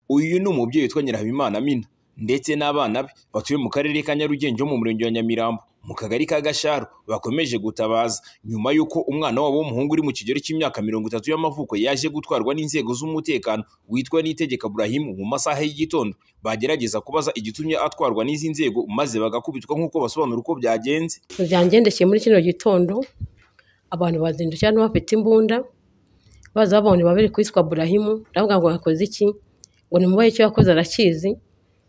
Uyu ni umubyeyi witwa Nyirahabimana Amina ndetse n'abana be batuye mu karere ka Nyarugenge ho mu murenge wa Nyamirambo mu kagari ka Gasharu bakomeje gutabaza nyuma y'uko umwana wabo w'umuhungu uri mu kigero cy'imyaka mirongo itatu y'amavuko yaje gutwarwa n'inzego z'umutekano witwa Niyitegeka Burahim mu masaha y'igitondo bagerageza kubaza igitumye atwarwa n'izi nzego maze bagakubitwa nk'uko basobanura uko byagenze byangendekeye muri kino gitondo abantu bazindutse hano bafite imbunda baza babonye babiri kwitwa burahimu ndavuga ngo yakoze iki ngo nimubaye icyo yakoze arakizi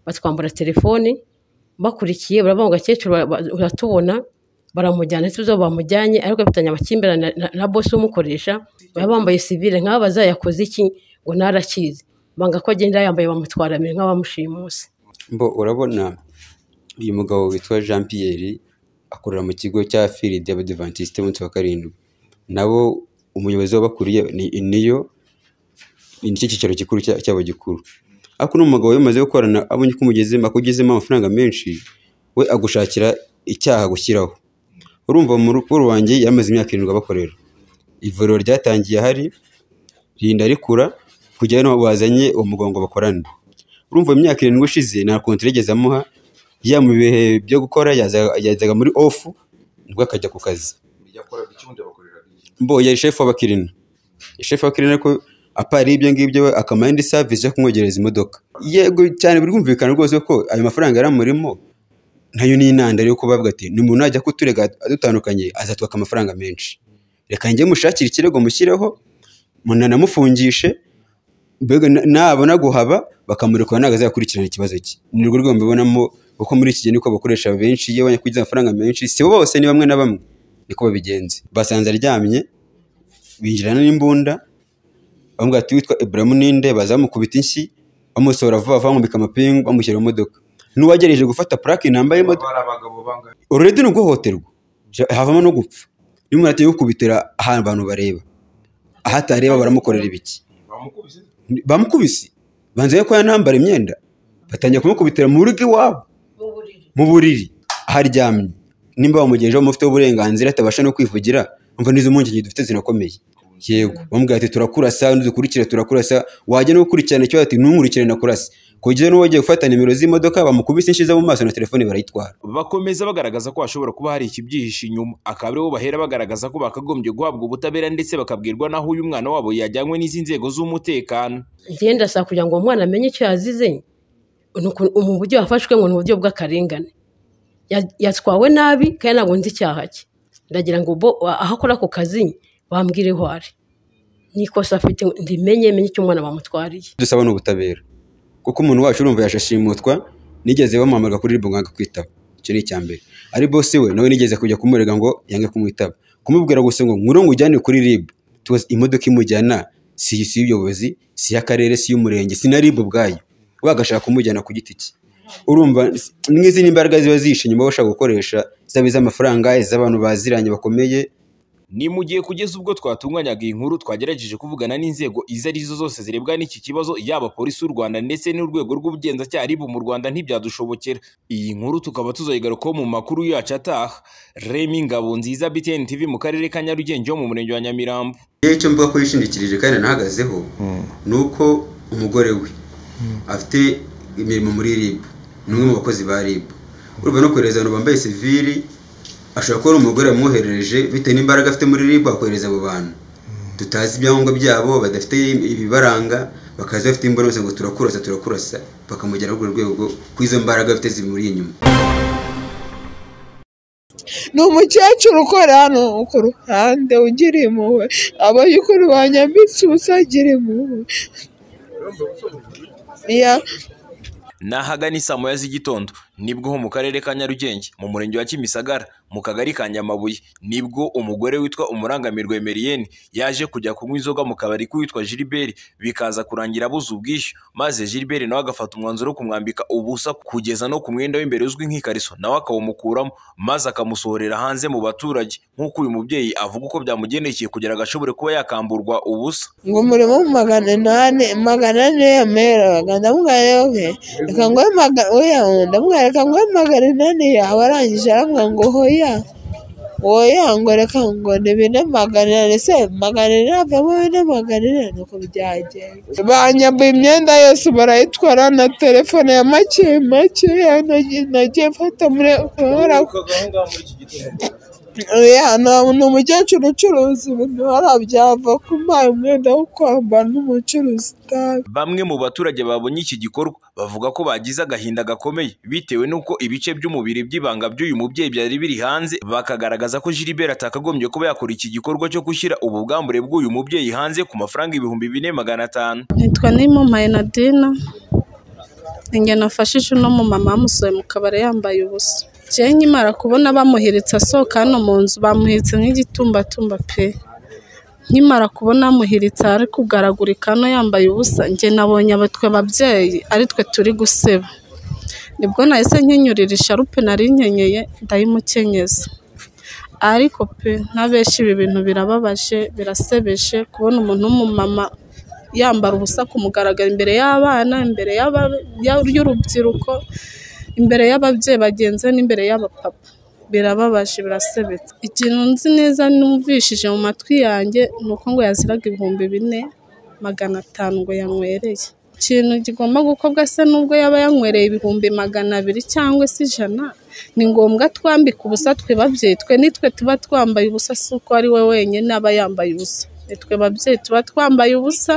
batwambura telefoni bakurikiye baravuga ngo akecuru uratubona baramujyana tuzo bamujyanye ariko bafitanye amakimbirane na- na bosi umukoresha baba bambaye sivile nk'aba bazayakoze iki ngo ntarakizi banga ko agenda yambaye bamutwara mbere nk'abamushimuse Mbo urabona uyu mugabo witwa Jean Pierre akorera mu kigo cya Fili d'Abadivantisite umunsi wa karindwi nabo umuyobozi w'abakuriye ni niyo ni nicyo cyicaro gikuru cya- cyabo gikuru ariko uno mugabo yamaze gukorana abonye ko umugezemo akugezemo amafaranga menshi we agushakira icyaha gushyiraho urumva mu rukuru wanjye yamaze imyaka irindwi abakorera ivuriro ryatangiye ahari rinda rikura kujya hano bazanye uwo mugabo ngo bakorane urumva mu myaka irindwi ishize nta kontara yigeze amuha ya mu bihe byo gukora yaza- yazaga muri ofu nibwo akajya ku kazi mbo yari shefu w'abakirina shefu w'abakirina ariko apari ibyo ngibyo we akamara indi savisi yo kumwogereza imodoka yego cyane birumvikana rwose ko ayo mafaranga yari amurimo nayo ni intandaro yo kubavuga ati ni umuntu najya kuturega adutandukanye azatwaka amafaranga menshi reka njye mushakire ikirego mushyireho munanamufungishe mbega na- nabona guhaba bakamurekura ntabwo azakurikirana ikibazo cye ni urwo rwego mbibonamo kuko muri iki gihe niko bakoresha benshi iyo bajya kugira amafaranga menshi si bo bose ni bamwe na bamwe niko babigenza basanze aryamye binjirana n'imbunda bamubwira ati witwa Ibrahim Ninde baza bamukubita inshyi bamusohora vuba vuba bamwambika amapingu bamushyira mu modoka n'uwagerageje gufata purake namba y'imodoka ururede ni uguhohoterwa Ja- havamo no gupfa niba umuntu ateye gukubitira ahantu abantu bareba aho atareba baramukorera ibiki bamukubise banzaye ko yanambara imyenda batangiye kumukubitira mu rugo iwabo mu buriri aharyamye nimba bamugenjeho mufiteho uburenganzira atabasha no kwivugira umva n'izo mpungenge dufite zirakomeye yego bamubwira ati turakurasa dukurikire turakurasa wajya no gukurikirana ikibazo ati ntunkurikire nakurasa kugeza n'uwo wagiye gufata nimero z'imodoka bamukubise inshiza mu maso na telefone barayitwara bakomeza bagaragaza ko hashobora kuba hari ikibyihishe inyuma akaba aribo bahera bagaragaza ko bakagombye guhabwa ubutabera ndetse bakabwirwa n'aho uyu mwana wabo yajyanywe n'izi nzego z'umutekano njyewe ndasaba kugira ngo uwo mwana amenye icyo yazize ni uku- mu buryo yafashwe ngo ni uburyo bw'akarengane Ya- yatwawe nabi kandi ntabwo nzi icyaha cye ndagira ngo bo aho akora ako kazi bambwire aho ari n'ikosa afite ndimenye menye icyo umwana bamutwariye dusaba ni ubutabera kuko umuntu wacu urumva yashashimutwa nigeze bamuhamagara kuri ribu ngo yange kwitaba icyo ni icya mbere ari bosi we nawe nigeze kujya kumurega ngo yange kumwitaba kumubwira gusa ngo nkuru ngo ujyane kuri ribu tuzi imodoka imujyana si si iy'ubuyobozi si iy'akarere si iy'umurenge si na ribu ubwayo wagashaka kumujyana ku giti cye urumva n'izi ni imbaraga ziba zihishe inyuma bashaka gukoresha zaba iz'amafaranga iz'abantu baziranye bakomeye ni mu gihe kugeza ubwo twatunganyaga iyi nkuru twagerageje kuvugana n'inzego izo ari zo zose zirebwa n'iki kibazo yaba polisi y'u rwanda ndetse n'urwego rw'ubugenzacyaha ribu mu rwanda ntibyadushobokera iyi nkuru tukaba tuzayigarukaho mu makuru yacu ataha remi ngabo nziza btn tv mu karere ka nyarugenge ho mu murenge wa nyamirambo yewe icyo mvuga ko yishingikirije kandi anahagazeho ni uko umugore we afite imirimo muri RIB ni umwe mu bakozi ba RIB urumva no kohereza abantu bambaye sivili ashobora kuba ari umugore wamwoherereje bitewe n'imbaraga afite muri RIB akohereza abo bantu tutazi ibyangombwa byabo badafite ibibaranga bakaza bafite imbaraga ngo turakurasa turakurasa bakamugera kuri urwo rwego ku izo mbaraga afite zimuri inyuma ni umukecuru ukora hano ku ruhande ugira impuhwe abayukuru banyambitse ubusa agira impuhwe Ya- n'ahagana isaa moya z'igitondo nibwo ho mu karere ka nyarugenge mu murenge wa kimisagara mu kagari ka nyamabuye nibwo umugore witwa umurangamirwa emeriyeni yaje kujya kunywa inzoga mu kabari k'uwitwa giliberi bikaza kurangira abuze ubwishyu maze giliberi nawe agafata umwanzuro wo kumwambika ubusa kugeza no ku mwenda w'imbere uzwi nk'ikariso nawe akawumukuramo maze akamusohorera hanze mu baturage nk'uko uyu mubyeyi avuga uko byamugendekeye kugira ngo ashobore kuba yakamburwa ubusa ngo umurimo mu magana inani magana ane yameraga ndamubwira rero ke reka nguhe magana oya ndamubwira reka nguhe magana inani yawe arangije arambwira ngo hoya wowe reka ngo ni bine magana inani ese magana inani havamo bine magana inani nuko byagenda banyambuye imyenda yose barayitwara na telefone ya make make nagiye nagiye mfata muri kubera ko ni umukecuru ucuruza ibintu hariya byava kumpaye umwenda wo kwambara n'umucuruzi utabi Bamwe mu baturage babonye iki gikorwa bavuga ko bagize agahinda gakomeye bitewe n'uko ibice by'umubiri by'ibanga by'uyu mubyeyi byari biri hanze bakagaragaza ko Gilbert atakagombye kuba yakora iki gikorwa cyo gushyira ubugambure bw'uyu mubyeyi hanze ku mafaranga ibihumbi bine magana atanu nitwa nimumpaye nadina njye nafashije uno mumama wamusohoye mu kabari yambaye ubusa njyewe nkimara kubona bamuhiretse asohoka hano mu nzu bamuhetse nk'igitumbatumba pe nkimara kubona amuhiritse ari kugaragurika hano yambaye ubusa njye nabonye abatwe ababyeyi ari twe turi guseba nibwo nahise nkenyurira isharupe nari nkenyeye ndayimukenyeza ariko pe ntabeshya ibi bintu birababaje birasebeje kubona umuntu w'umumama yambara ubusa ku mugaragaro imbere y'abana imbere y'aba- ya- y'urubyiruko imbere y'ababyeyi bagenzi be n'imbere y'abapapa birababaje birasebetse ikintu nzi neza numvishije mu matwi yanjye ni uko ngo yaziraga ibihumbi bine magana atanu ngo yanywereye ikintu kigomba gukorwa se nubwo yaba yanywereye ibihumbi magana abiri cyangwa se ijana ni ngombwa twambika ubusa twe babyeyi twe nitwe tuba twambaye ubusa si uko ari we wenyine aba yambaye ubusa nitwe babyeyi tuba twambaye ubusa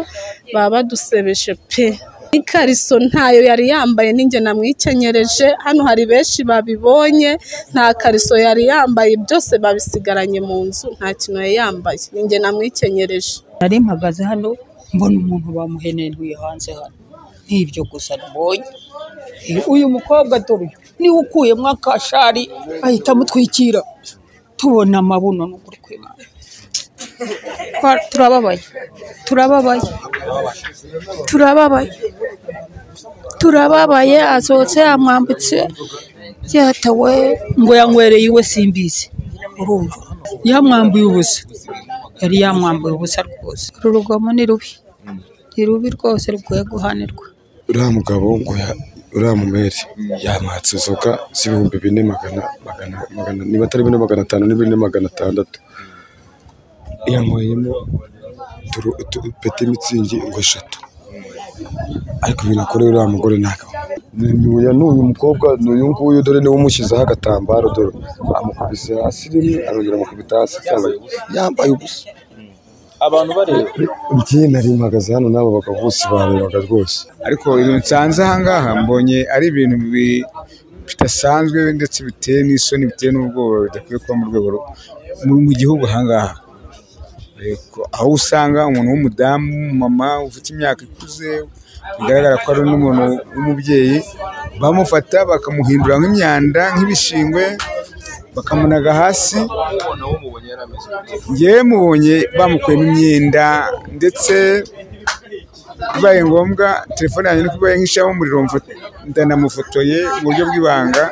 baba badusebeje pe n'ikariso ntayo yari yambaye ninjye namwikenyereje hano hari benshi babibonye nta kariso yari yambaye byose babisigaranye mu nzu nta kintu yari yambaye ninjye namwikenyereje nari mpagaze hano mbona umuntu bamuhenenuye hanze hano n'ibyo gusa mbonye Eh, uyu mukobwa dore uyu niwe ukuyemo akashari ahita amutwikira tubona amabuno n'ukuri kw'Imana Twa- turababaye turababaye turababaye turababaye asohotse yamwambutse yatawe ngo yanywereye iwe simbizi urumva yamwambuye ubusa yari yamwambuye ubusa rwose uru rugomo ni rubi ni rubi rwose rukwiye guhanirwa uriya mugabo ngo ya- uriya mumeri yamwatse inzoga z'ibihumbi bine magana magana magana niba atari bine magana atanu ni bine magana atandatu yanyweyemo turu- tu- peti mitsingi ngo eshatu ariko ibintu akoreye uriya mugore ntabwo Ni- ni uya ni uyu mukobwa ni uyu nguyu dore niwe umushyizeho agatambaro dore amukubise hasi rimwe arongera amukubita hasi cyane yambaye ubusa abantu bareba njye nari mpagaze hano n'abo bagabo bose barebaga rwose ariko ibintu nsanze ahangaha mbonye ari ibintu bi- bidasanzwe ndetse biteye n'isoni biteye n'ubwoba bidakwiye kuba mu rwego rwo- mu- mu gihugu ahangaha Yego, aho usanga umuntu w'umudamu w'umumama ufite imyaka ikuze bigaragara ko ari n'umuntu w'umubyeyi bamufata bakamuhindura nk'imyanda nk'ibishingwe bakamunaga hasi njyewe mubonye bamukuyemo imyenda ndetse bibaye ngombwa telefone yanjye ni kuba nk'ishyiramo umuriro mfo- ndanamufotoye mu buryo bw'ibanga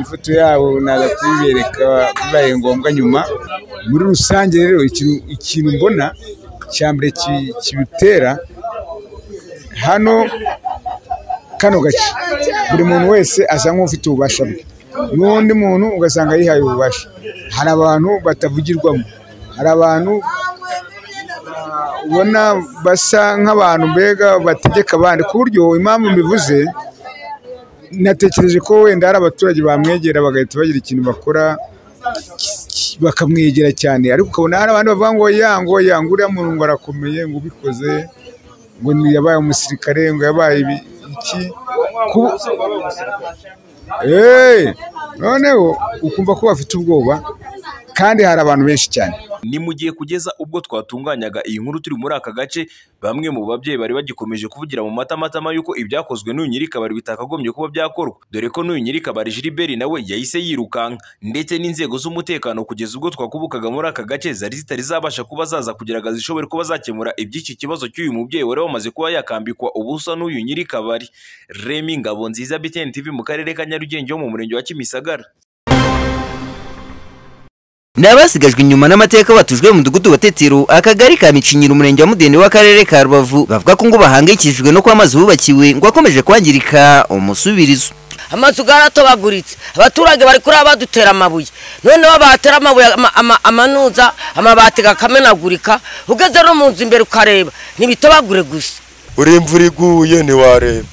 ifoto yabo naza kuyibereka bibaye ngombwa nyuma muri rusange rero ikintu- ikintu mbona cya mbere ki- kibitera hano kano gace buri muntu wese asa nk'ufite ububasha bwe n'undi muntu ugasanga yihaye ububasha hari abantu batavugirwamo hari abantu ubona basa nk'abantu mbega bategeka abandi ku buryo impamvu mbivuze natekereje ko wenda hari abaturage bamwegera bagahita bagira ikintu bakora bakamwegera cyane ariko ukabona hari abandi bavuga ngo yango yango uriya muntu ngo arakomeye ngo ubikoze ngo ni- yabaye umusirikare ngo yabaye ibi- iki Ku- Eh, noneho ukumva ko bafite ubwoba kandi hari abantu benshi cyane ni mu gihe kugeza ubwo twatunganyaga iyi nkuru turi muri aka gace bamwe mu babyeyi bari bagikomeje kuvugira mu matamatama y'uko ibyakozwe n'uyu nyirikabari bitakagombye kuba byakorwa dore ko n'uyu nyirikabari Gilbert nawe yahise yirukanka ndetse n'inzego z'umutekano kugeza ubwo twakubukaga muri aka gace zari zitari zabasha kuba zaza kugira ngo zishobore kuba zakemura iby'iki kibazo cy'uyu mubyeyi wari wamaze kuba yakambikwa ubusa n'uyu nyirikabari Remy Ngabonziza BTN TV mu karere ka Nyarugenge ho mu murenge wa Kimisagara ni abasigajwe inyuma n'amateka batujwe mu mudugudu wa tetero akagari ka micinyiro umurenge wa mudende w'akarere ka rubavu bavuga ko ngo bahangayikishijwe no kuba amazi bubakiwe ngo akomeje kwangirika umusubirizo amazu yaratobaguritse abaturage bari kuri badutera amabuye noneho batera amabuye ama- ama- amanuza amabati akamenagurika ugeze no mu nzu imbere ukareba ntibitobagure gusa uri imvura iguye ntiwareba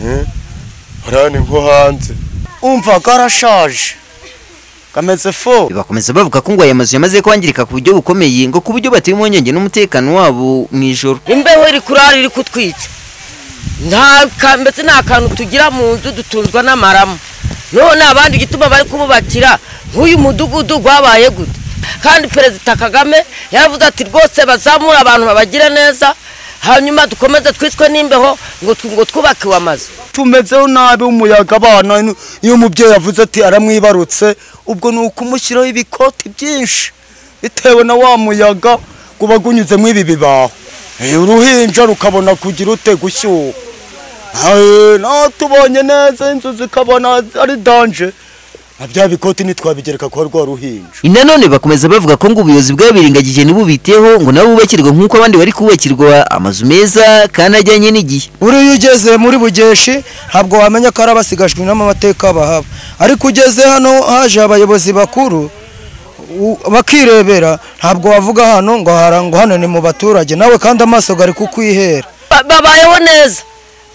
Eh? hariya ni nko hanze umva karashaje kameze fo bakomeza bavuga ko ngo aya mazu yamaze kwangirika ku buryo bukomeye ngo ku buryo bateye impungenge n'umutekano wabo mu ijoro imbeho iri kurara iri kutwica nta ka- mbese nta kantu tugira mu nzu dutunzwa n'amaramu noneho ni abandi igituma bari kububakira nk'uyu mudugudu wabaye gute kandi perezida kagame yaravuze ati rwose bazamure abantu babagire neza hanyuma dukomeze twicwe n'imbeho ngo tu- ngo twubakiwe amazu tumezeho nabi umuyaga abana ni- iyo umubyeyi avuze ati aramwibarutse ubwo ni ukumushyiraho ibikoti byinshi bitewe na wa muyaga guba gunyuzemo ibi bibaho Eh, uruhinja rukabona kugira ute gushyuha Eh, natubonye neza inzu zikabona ari danje na bya bikoti ntitwabigereka kuba rwa ruhinja nanone bakomeza bavuga ko ngo ubuyobozi bwabirengagije ntibubiteho ngo nabo bubakirwe nk'uko abandi bari kubakirwa amazu meza kandi ajyanye n'igihe uriya ugeze muri bugeshi ntabwo wamenya ko ari abasigajwe n'amateka bahaba ariko ugeze hano haje abayobozi bakuru u- bakirebera ntabwo wavuga hano ngo hara- ngo hano ni mu baturage nawe kandi amaso gari kukwihera Ba- babayeho neza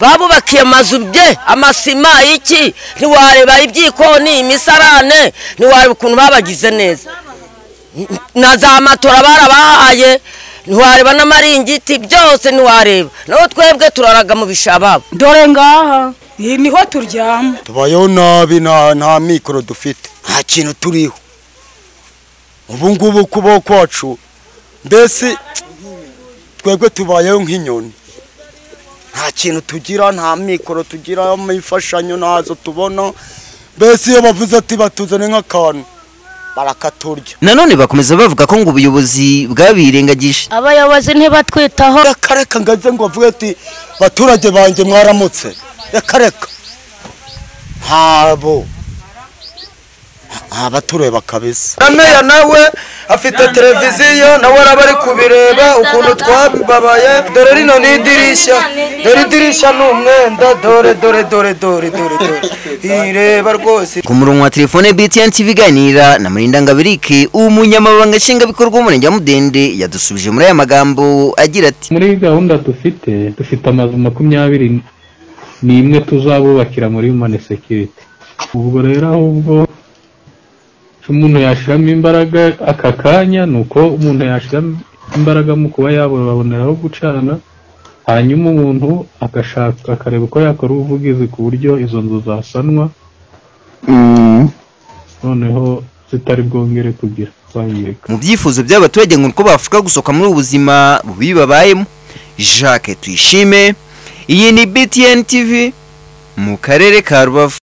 babubakiye amazu bye amasima iki ntiwareba ibyikoni imisarane ntiwareba ukuntu babagize neza N- na za matora barabahaye ntiwareba n'amaringiti byose ntiwareba nabo twebwe turaraga mu bishababo dore ngaha iyi niho turyama tubayeho nabi nta nta mikoro dufite nta kintu turiho ubu ngubu ukuboko kwacu mbese twebwe tubayeho nk'inyoni nta kintu tugira nta mikoro tugira imfashanyo ntazo tubona mbese iyo bavuze ati batuzane nk'akantu barakaturya nanone bakomeza bavuga ko ngo ubuyobozi bwabirengagije abayobozi ntibatwitaho reka reka ngo aze ngo avuge ati baturage banjye mwaramutse reka reka ntabo abatureba kabisa na meya nawe afite televiziyo nawe araba ari kubireba ukuntu twababaye dore rino ni idirishya dore idirishya ni umwenda dore dore dore dore dore dore ireba rwose ku murongo wa telefone btn tv iganira na murinda ngabirike umunyamabanga nshingwabikorwa w'umurenge wa mudende yadusubije muri aya magambo agira ati muri gahunda dufite dufite amazu makumyabiri ni imwe tuzabubakira muri mone sekiriti ubwo rero ahubwo icyo umuntu yashyiramo imbaraga aka kanya ni uko umuntu yashyiramo imbaraga mu kuba yababonera aho gucana hanyuma umuntu agashaka akareba uko yakora ubuvugizi ku buryo izo nzu zasanwa noneho zitari bwongere kugira twayireka mu byifuzo by'abaturage ngo uko bafashwa gusohoka muri ubu buzima bubi babayemo jacques tuyishime iyi ni btn tv mu karere ka rubavu